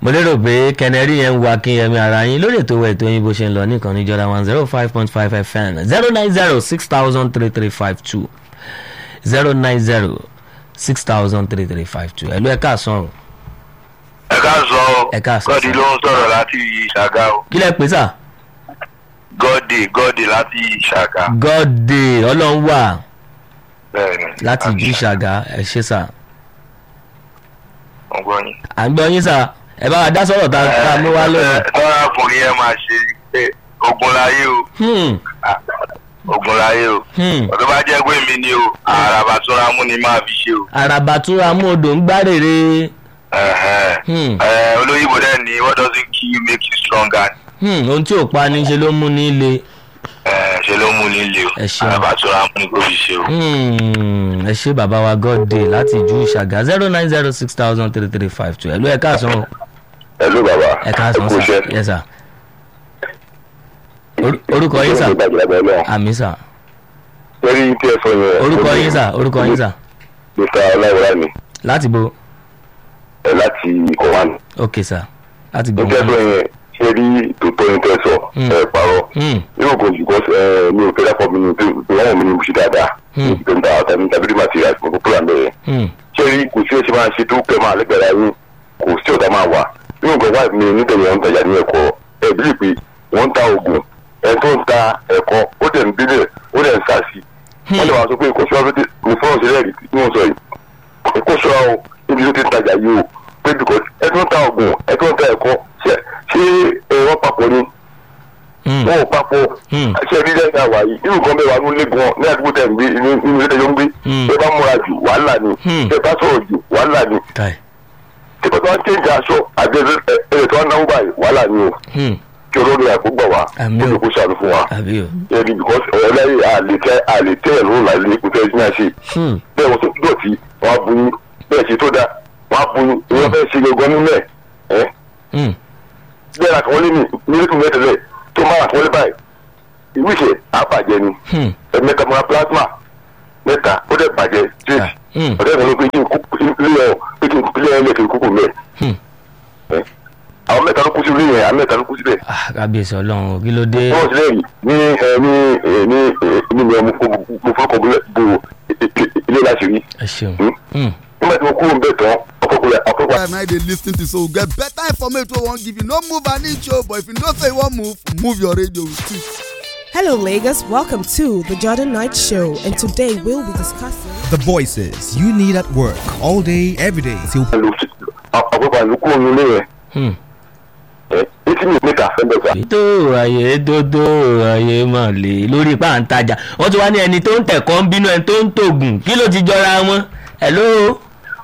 mo lérò pé kẹnẹrí yẹn ń wa kínyẹmí ara yín lórí ètò ìwé ètò yín bó ṣe ń lọ nìkan ní jọra one zero five point five fm zero nine zero six thousand three three five two zero nine zero six thousand three three five two ẹ̀lú ẹ̀ka àsán o ẹ ká sọ ọ Ẹ káàsán, gọ́dì sir. ló ń sọ̀rọ̀ láti ìṣàgá o kí lẹ pè sà gọ́dì gọ́dì láti ìṣàgá gọ́dé ọlọ́run wà bẹ́ẹ̀ ni láti ìjú ìṣàgá ẹ ṣe sà ọgbọ́n yín. à ń gbọ́ yín sà ẹ bá wa dá sọ̀rọ̀ tá tá a mú wá lónìí. tọ́lá ọkùnrin yẹn máa ṣe pé ogun láyé o Hmm, Ah, ogun láyé o hmm. ọ̀dọ́ bá jẹ́ pé mi ni o àràbà tó ra mú ni máa fi ṣe o. àràbà túra mú odò ń gbárèrè Ẹ̀hẹ́n. Hmm. Ẹ̀, olóyìnbó dẹ̀ ni what doesn't kill you make you stronger Hmm, ohun tí ò pa ní ṣe ló mú ní le. Ẹ̀, ṣe ló mú nílé o Ẹ ṣeun. àràbà tó ra mú ni kò fi ṣe o. Hmm, ẹ ṣe bàbá wa gọ́dé láti ìjú ìṣàgá zero nine zero six thousand three three five two ẹ̀lú ẹ̀ka àsán o Hello bàbá. ẹ̀ka àsán Ẹ kú sà iṣẹ́. yes sir. Oru- orúkọ yín sà Ṣé ìgbàgbọ́ ẹgbẹ́ náà? àmì sà Lórí tí ẹ sọ yẹn. orúkọ yín sà orúkọ yín sà Mr. Ọláwọlá mi láti bo ẹ láti Kọ̀wán. ok sà láti Ní gbọ́ tẹ́ sọ yẹn ṣé rí tòótọ́ ní tẹ́ sọ Hmm. ẹ parọ́. Hmm, Yóò kò jù kọ́ ẹ mi ò fẹ́ dápọ̀ mi ní ìwọ̀n mi ní ìbùsí dáadáa. Hmm. Tó ń ta àtàmì tàbí material mo kò púlà mẹ́rin. hmm, Ṣé rí kò sí ẹṣin máa ṣe tó kẹ́ máa lẹ́gbẹ̀rẹ̀ yín kò sí ọ̀dà máa wà. Yóò kọ́ wáìfì mi nítorí wọn ń tajà ní ẹ̀kọ́ ẹ̀ bí pé wọ́n ń ta oògùn ẹ̀ tó ń ta ẹ̀kọ́ ó dẹ̀ ń délẹ̀ ó dẹ̀ ń sá sí. wọ́n lè máa sọ pé kò sí ọ́fíìsì mo fọ́nrán sílẹ̀ rí ní wọ́n sọ yìí kó ṣọ́ra o níbi tó ti ń tajà yìí o pé because ẹ tó ń ta oògùn ẹ tó ń ta ẹ̀kọ́ ṣé ṣé ẹ wọ́n papọ̀ ni hmm, wọ́n ò papọ̀ Hmm. ṣé rí lẹ́yìn àwà yìí irú kan bẹ́ẹ̀ wà ní ilé gan ní àdúgbò tẹ̀ ń gbé inú inú ilé tẹ̀yọ́ ń gbé Hmm. ẹ bá múra jù wàhálà ni Hmm. ẹ bá sọ̀rọ̀ jù wàhálà ni kai tí kò tó wá ń tẹ̀jà aṣọ àti ẹ̀ tó wá ń náwó báyìí wàhálà ni o Hmm, kí olórí àìkú gbà wá Àmín o. ó lè kó ṣàánú fún wa àbí o ẹni because ọ̀rọ̀ lẹ́yìn àlètẹ́ àlètẹ́ ẹ̀rọ làlẹ́ ìkútẹ́ ẹ̀sìn náà ṣe Hmm, bẹ́ẹ̀ wọ́n tó dọ̀tí wọ́n á buyín bẹ́ẹ̀ ṣe tó da wọ́n á buyín ìwọ́n fẹ́ ṣe gbogbo nínú ẹ̀ ẹ́ hmm, bẹ́ẹ̀ ra kàwọ́lé ní mílíkù mẹ́tẹ̀lẹ̀ tó máa ra kàwọ́lé báyìí ìwé ìṣe àbàjẹ́ ni hmm, ẹ̀mẹ́ta mọ́ra plasma mẹ́ta ó dẹ̀ bàjẹ́ tíì Ah, hmm. ọ̀dẹ́ ìwọ̀n ló pé kí n kú ilé ọ̀ pé kí n ilé ẹ̀ lẹ́kẹ̀ẹ́ kúkú mẹ́ hmm. ẹ́ àwọn mẹ́ta ló kú sí ilé yẹn àwọn mẹ́ta ló kú síbẹ̀ Ah, kábíyèsí ọlọ́run o, kí ló dé wọ́n sì lẹ́yìn ní ẹ ní ẹ ní ẹ ní mi ọmọ mo fọkàn bo ilé láti rí ẹ ṣeun Hmm? Hmm, nígbà tí mo kúrò ń bẹ̀ tán ọ̀pọ̀pọ̀ ọ̀pọ̀pọ̀ time na you dey lis ten to so we get better information wey we wan give you no move an inch o but if you know say you wan move move your radio with it. Hello, Lagos. Welcome to the Jordan Knight Show, and today we'll be discussing. The voices you need at work all day, every day till ọ̀pọ̀pọ̀ àlù kúrò nílé yẹn hmm. ẹ eighty minutes later ẹ̀ ń bẹ̀ sá. tó ayé dódó ayé mà lè lórí pàǹtajà wọ́n ti wá ní ẹni tó ń tẹ̀kọ́ ń bínú ẹni tó ń tògùn kí ló ti jọra wọn hello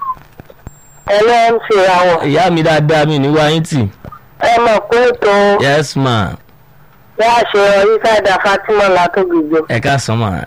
ẹlẹ́ ń ṣe àwọn ìyá mi dáadáa mi ní wáyé tì ẹ mọ̀ pé ètò yes ma wá ṣe ọyí káàdà fatima látògbìjọ ẹ ká sàn mà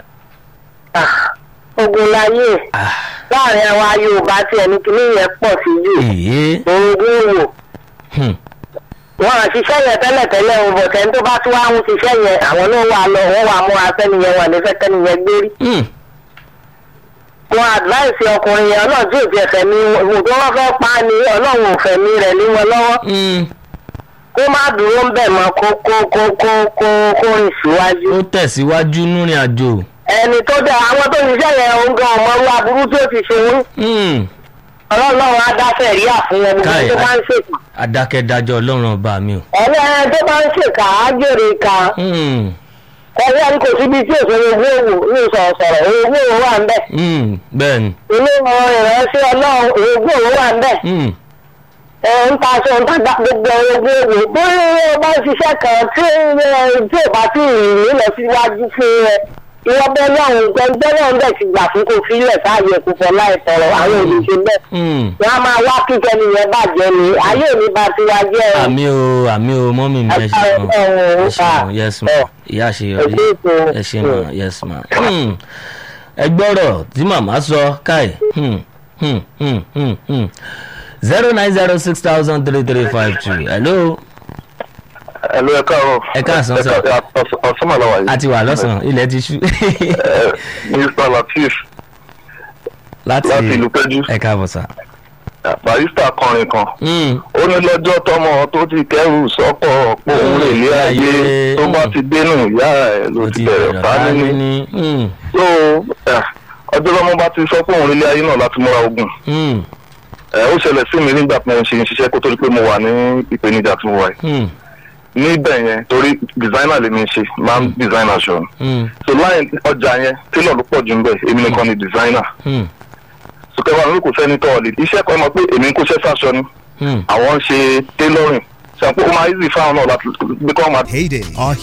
ogun láyé ah láàrin àwa yorùbá tí ẹni kìíní yẹn pọ̀ sí jù èyí orogún wò hmm, wọn à ṣiṣẹ́ yẹn tẹ́lẹ̀tẹ́lẹ̀ ń bọ̀ tẹ́ni tó bá tún wá ń ṣiṣẹ́ yẹn àwọn náà wà lọ wọ́n wà mú afẹ́ni yẹn wà nífẹ̀ẹ́ kẹ́ni yẹn gbérí hmm, wọn advice ọkùnrin yẹn ọlọ́run tí ò tiẹ̀ fẹ̀mí wò tó wọ́n fẹ́ pa á ni ọlọ́run ò fẹ̀mí rẹ̀ lé wọn lọ́wọ́ hmm. kó má dúró ń bẹ̀ mọ́ kó kó kó kó kó kó rìn síwájú. ó tẹ̀síwájú núrin àjò ẹni tó dẹ àwọn tó ṣiṣẹ́ yẹn òun gan ọmọ ọlọ́ aburú tí ó ti ṣe wọ́n hmm. ọlọ́run á dá sẹ̀ríà fún ẹni Káì, tó bá ń ṣèkà adákẹ́dájọ́ ọlọ́run ọba mi o ẹni ẹni tó bá ń ṣèkà á jèrè ìka hmm, ẹni ẹni kò síbi tí òṣèré owó òwò ní ìsọ̀rọ̀sọ̀rọ̀ owó òwò wà ń bẹ̀ hmm, bẹ́ẹ̀ ni ilé ìwọ̀n ìránṣẹ́ ọlọ́run owó òwò wà ń bẹ̀ hmm, ẹ ń ta aṣọ ń ta gbogbo owó òwò bóyá ó bá ń ṣiṣẹ́ kan tí ẹ, tí ò bá tí ì lọ síwájú fún ẹ ìwọ bẹ́ẹ̀ náà gbẹ́gbẹ́ náà ń bẹ̀ ti gbà fún kò fílẹ̀ sáàyè kò fọ́ láì tọrọ àwọn olùṣe bẹ́ẹ̀ hmm. wọ́n á máa wá kíkẹ́ nìyẹn bàjẹ́ ni ayé mi bá ti wá jẹ́ ẹ̀. àmì o àmì o mọ́mí mi ẹ ṣe Ẹ- gan ẹ- ẹ ṣe gan yes ma ìyá àṣeyọrí Ẹ ṣé ètò. ẹ ṣe gan yes ma Hmm. ẹ gbọ́rọ̀ tí màmá sọ káì Hmm, hmm, hmm, hmm, hmm. zero nine zero six thousand three three five two hello ẹ ló ẹ káàárọ̀ Ẹ káàsán, sir. ọ̀sán màlá wà yìí. a ti wà lọ́sàn-án ilẹ̀ ti ṣú Ẹ, Mr. Latif láti láti ìlú Pẹ́jú. ẹ káàbọ̀ sà barista kọrin kan Mm. ó ní lọ́jọ́ tọmọ tó ti kẹ́rù sọ́pọ̀ pé òun lè lé ayé tó bá ti dénú ìyá ẹ̀ ló ó ti bẹ̀rẹ̀ fá níní ní. Mm. so eh, ọjọ́ tọmọ bá ti sọ pé òun lè lé ayé náà láti múra ogun Mm. ẹ ó ṣẹlẹ̀ sí mi nígbà tí mo ń ṣe ṣiṣẹ́ kó tó di pé mo wà ní ìpèníjà tí mo wà yìí Mm. níbẹ̀ yẹn torí designer lèmi ń ṣe máa ń design aṣọ ni Mm. so láyìn ọjà yẹn tailor ló pọ̀ jù ń bẹ̀ èmi nìkan ni designer Mm. so kẹwàá mi kò sẹ́ni tọ́ọ̀lì iṣẹ́ kan mọ̀ pé èmi ń kóṣẹ́ sáṣọ ni Mm. àwọn ń ṣe tailoring ṣe àpò ó máa easy fáwọn náà láti gbé kọ́ máa Heyday. Our